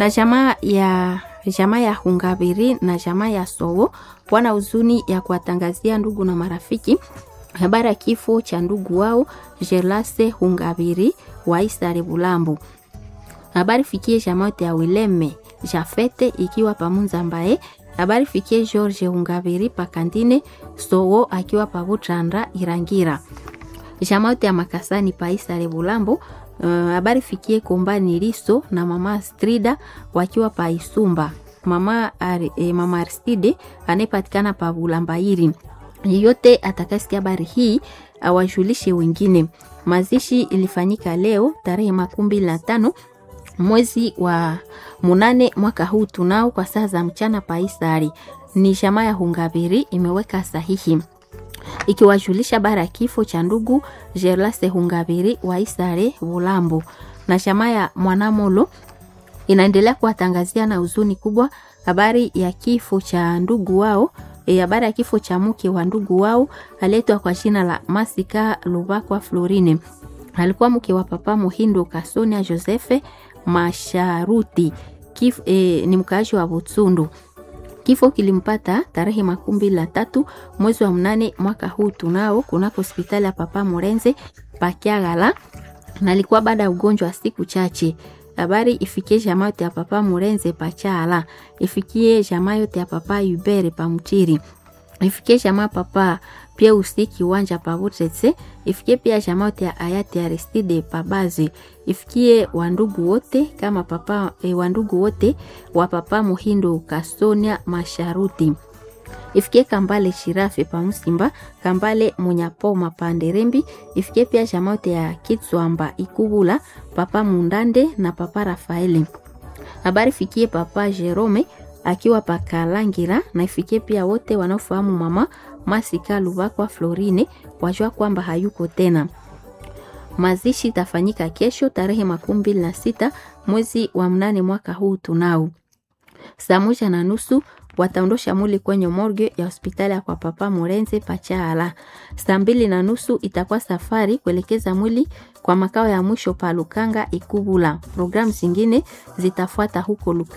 na jamaa ya jamaa ya Hungabiri na jamaa ya Sowo wana huzuni ya kuwatangazia ndugu na marafiki habari ya kifo cha ndugu wao Jelase Hungabiri wa Isare Bulambu. Habari fikie jamaa yote ya Wileme Jafete ikiwa pamunza mbaye habari fikie George Hungabiri pakandine Sowo akiwa pabutrandra Irangira jamaa yote ya Makasani pa Isare Bulambu habari uh, fikie Kombani Liso na mama Strida wakiwa pa Isumba. Mama, Ar, eh, mama Arstide anayepatikana pa Bulambairi. Yeyote atakasikia habari hii awajulishe wengine. Mazishi ilifanyika leo tarehe makumi mbili na tano mwezi wa munane mwaka huu tunao kwa saa za mchana pa Isari. Ni jamaa ya Hungabiri imeweka sahihi ikiwajulisha bara ya kifo cha ndugu Gerlase Hungabiri wa Isare Bulambo na jamaa ya Mwanamolo inaendelea kuwatangazia na huzuni kubwa habari ya kifo cha ndugu wao e, habari ya kifo cha mke wa ndugu wao aletwa kwa jina la Masika Lubakwa Florine. Alikuwa mke wa papa Muhindo Kasonia Josefe Masharuti Kif, e, ni mkaaji wa Butsundu. Kifo kilimpata tarehe makumi mbili na tatu mwezi wa mnane mwaka huu tunao kunako hospitali ya Papa Morenze Pakiagala, na alikuwa baada ya ugonjwa wa siku chache. Habari ifikie jamaa yote ya Papa Morenze Pachala, ifikie jamaa yote ya Papa Yubere Pamutiri, ifikie jamaa Papa pia usiki uwanja pa Butretse, ifikie pia jamaa yote ya hayati Aristide Pabazi, ifikie wandugu wote kama papa e, wandugu wote wa Papa Muhindo Kasonia Masharuti, ifikie Kambale Shirafe pa Musimba, Kambale Munyapoma pa Nderembi, ifikie pia jamaa yote ya Kitswamba Ikubula, Papa Mundande na Papa Rafaeli. Habari fikie Papa Jerome akiwa pakalangira na ifikie pia wote wanaofahamu mama Masika Lubakwa Florine wajua kwamba hayuko tena. Mazishi itafanyika kesho tarehe makumi mbili na sita mwezi wa mnane mwaka huu tunao. Saa moja na nusu wataondosha mwili kwenye morgue ya hospitali ya kwa Papa Morenze Pachaala. Saa mbili na nusu itakuwa safari kuelekeza mwili kwa makao ya mwisho pa Lukanga Ikubula. Programu zingine zitafuata huko Lukanga.